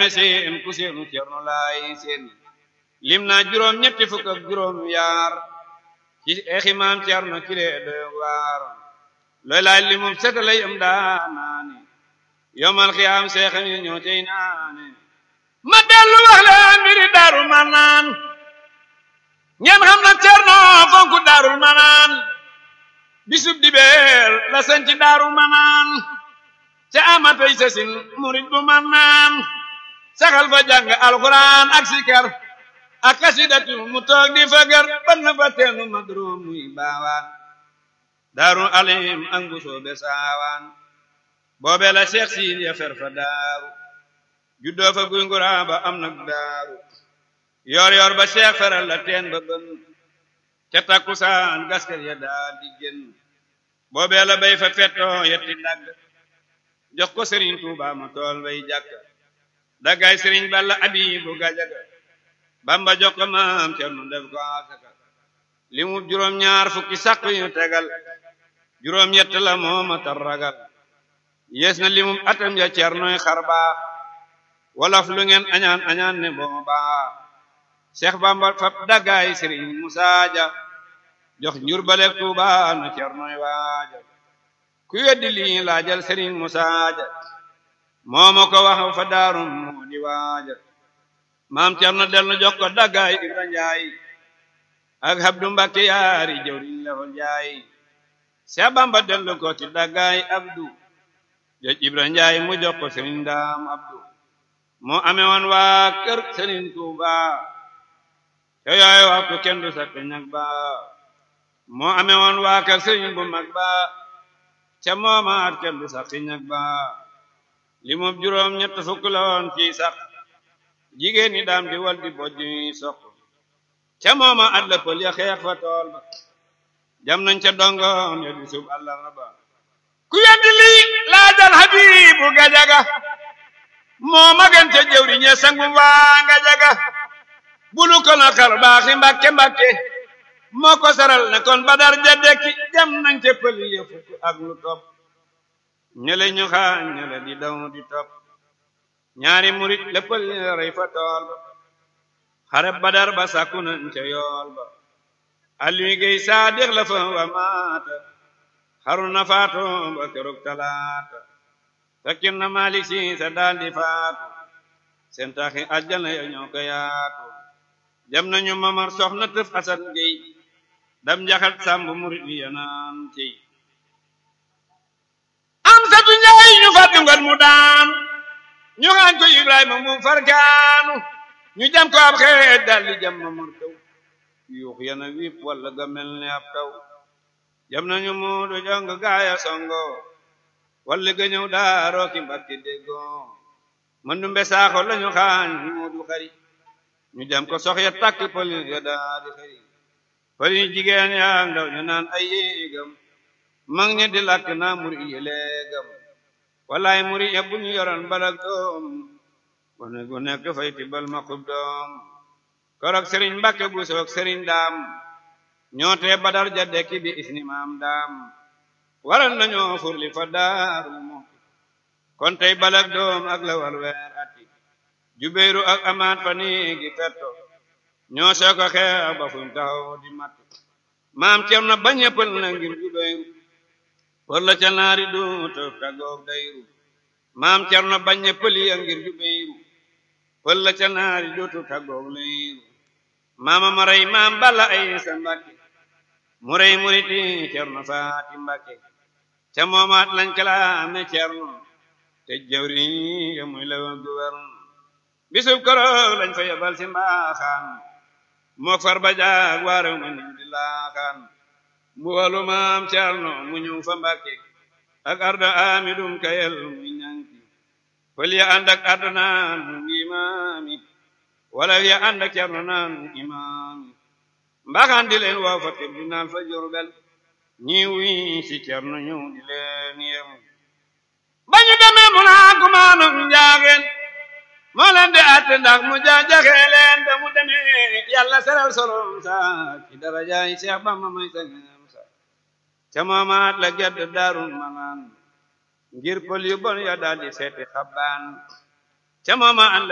me seen ku seenu cerno laay seen lim naa juróom ñetti fukk ak juróom yaar ci exi maam cerno kilee doy waar looy laay li moom setalay am daanaane yomal xiyaam seexam yi ñoo tey naane ma dellu wax leen mbiri daaru manaan ngeen xam na cerno fonku daarul manaan bisub dibeer la sañ ci daaru manaan ca amatay sasin murit bu manaan saxal fa jàng alxuraan ak sikar ak kasidatu mu toog di fagar ban fa teenu madru muy baawaan daaru alim ak mbusoo be saawaan boobe la seex siin ya fer fa daaru juddoo fa guy nguraa ba am nag daaru yor yor ba seex feral la teen ba bën ca takkusaan gaskar ya daal di génn boobee la bay fa fettoo yetti dagg jox ko sëriñ Tuuba ma tool bay jàkk daggaay sëriñ Balla Abibu Gajaga Bamba jox ko maam Cerno def ko asaka li mu juróom ñaar fukki sàq yu tegal juróom yett la mooma tar ragal yees na li mu atam ja Cernoy xar baax wolof lu ngeen añaan añaan ne booba Seex Bamba fab daggaay sëriñ Musaa Ja jox njur balek Tuuba na Cernoy waaja ku weddi lii laajal sëriñ Musaa Ja moo ma ko wax fa daarum moo di waaja maam Cerno dellu jox ko daggaay Ibra Njaay ak Abdu Mbakke yaari jëwriñ la ko jaay Seex Bamba dellu ko ci daggaay Abdu joj Ibra Njaay mu jox ko sëriñ Daam Abdu moo amee woon waa kër sëriñ Tuuba te yooyu waxtu kenn du sakk ñag ba moo amee woon waa kër sëriñ bu mag ba ca moomaat kenn du sakk ñag ba li mu juróom ñett fukk la woon ci sax jigéen ñi daam di wal di bojj ñuy soq ca mooma at la pël ya xeex fa tool ba jam nañ ca dongoom ya di sub àllarba ba ku weddi lii laajal Habibu Gajaga moo magan ca jëwri ñe sangu waa Gajaga bulu ko na xar baaxi mbàkke mbàkke moo ko saral ne kon badar ja dekki jam nañ ca pël ya fukk ak lu topp ñele ñu xaañ ñele di daw di topp ñaari murit la pël ya rey fa tool ba xare badar ba sàkku nañ ca yool ba Aliou Gey Saadix la fa wa maata xaru na faatu ba keroog talaata fekkin na Malik Si sa daal di faatu seen taxi àjjana ya ñoo ko yaatu dem nañu mamar soxna tëf asan gey dam njaxat sàmb murit yi yanaan ciy am satu njaay ñu fàttu ngal mu daan ñu xaañ ko Ibrahima mu farkaanu ñu jam ko ab xeet dal di jam mamar taw yuux yana wiip walla ga mel ne ab taw jam nañu muudu jong gaaya songo walli ga ñëw daaroo ki mbakki déggoo mëndu mbe saaxo lañu xaañ muudu xari ñu jam ko sox ya takk pël ya daadi xari pël yi jigéen yaa ndaw ñu naan ay yéegam mag ñi di lakk naa muri yi léegam wallaay muri ya bu ñu yoroon balak doom gone gu nekk fay tibbal ma xub doom korok sëriñ mbàkke bu soog sëriñ daam ñoo tee badar ja dekki bi isni maam daam waral nañoo furli fa daaru mooti kon tey balak doom ak la wal weer ati jubéeru ak amaat fa niigi fetto ñoo soo ko xeex ba fuñ taxaw di matt maam ceem na bañ pël na ngir jubéeru për la ca naari duuta tagoog dayru maam ceem na bañ pël ya ngir jubéeru pël la ca naari duuta tagoog layru maama ma rey maam balla ay sa mbàkke mu rey muriti cerno faati mbàkke ca moomaat lañ kalaame cerno te jawri ya muy la guverne bisub koroog lañ fa yebal si mbaaxaan mook far ba jaag waaraw ma nim di laaxaan mu walu maam cerno mu ñëw fa mbàkke ak arda amidum kayel muy ñanki fël ya ànd ak arda naan mu ngi maami wala ya ànd ak cerno naan imaami mbaaxaan di leen waaw fa tribunal fa Jurbel ñi wi si cerno ñëw di leen yem ba ñu demee mu naa kumaanum njaageen moo leen di àtte ndax mu jaajaxee leen ba mu demee yàlla seral solom sa ci darajaay Seex Bamba may sangam sa ca moomaat la gedd daarul manaan ngir pël yu bon ya daal di seeti xabbaan ca moomaat